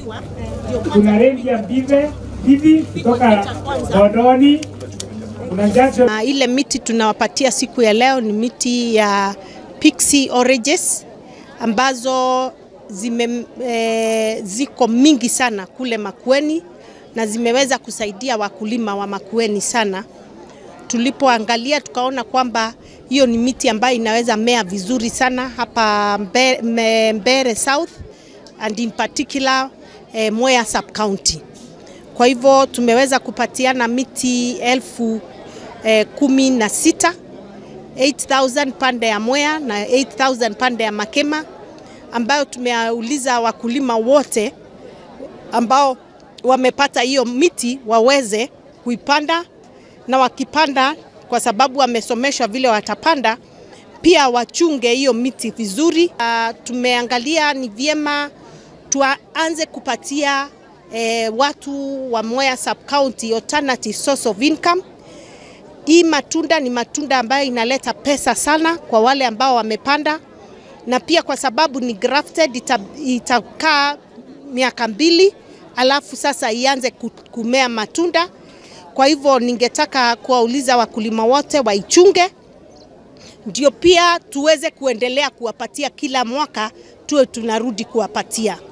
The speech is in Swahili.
kuna rengi ya Mbive hivi kutoka Bodoni, kuna Jackson Uh, ile miti tunawapatia siku ya leo ni miti ya Pixie oranges ambazo zime, e, ziko mingi sana kule Makueni na zimeweza kusaidia wakulima wa Makueni sana. Tulipoangalia tukaona kwamba hiyo ni miti ambayo inaweza mea vizuri sana hapa Mbe- Me- Mbere South and in particular eh, Mwea sub county. Kwa hivyo tumeweza kupatiana miti elfu eh, kumi na sita 8000 pande ya Mwea na 8000 pande ya Makema ambayo tumeuliza wakulima wote ambao wamepata hiyo miti waweze kuipanda na wakipanda, kwa sababu wamesomeshwa vile watapanda, pia wachunge hiyo miti vizuri. Uh, tumeangalia ni vyema tuanze kupatia eh, watu wa Mwea sub county alternative source of income. Hii matunda ni matunda ambayo inaleta pesa sana kwa wale ambao wamepanda, na pia kwa sababu ni grafted ita, itakaa miaka mbili alafu sasa ianze ku- kumea matunda. Kwa hivyo ningetaka kuwauliza wakulima wote waichunge, ndio pia tuweze kuendelea kuwapatia kila mwaka, tuwe tunarudi kuwapatia.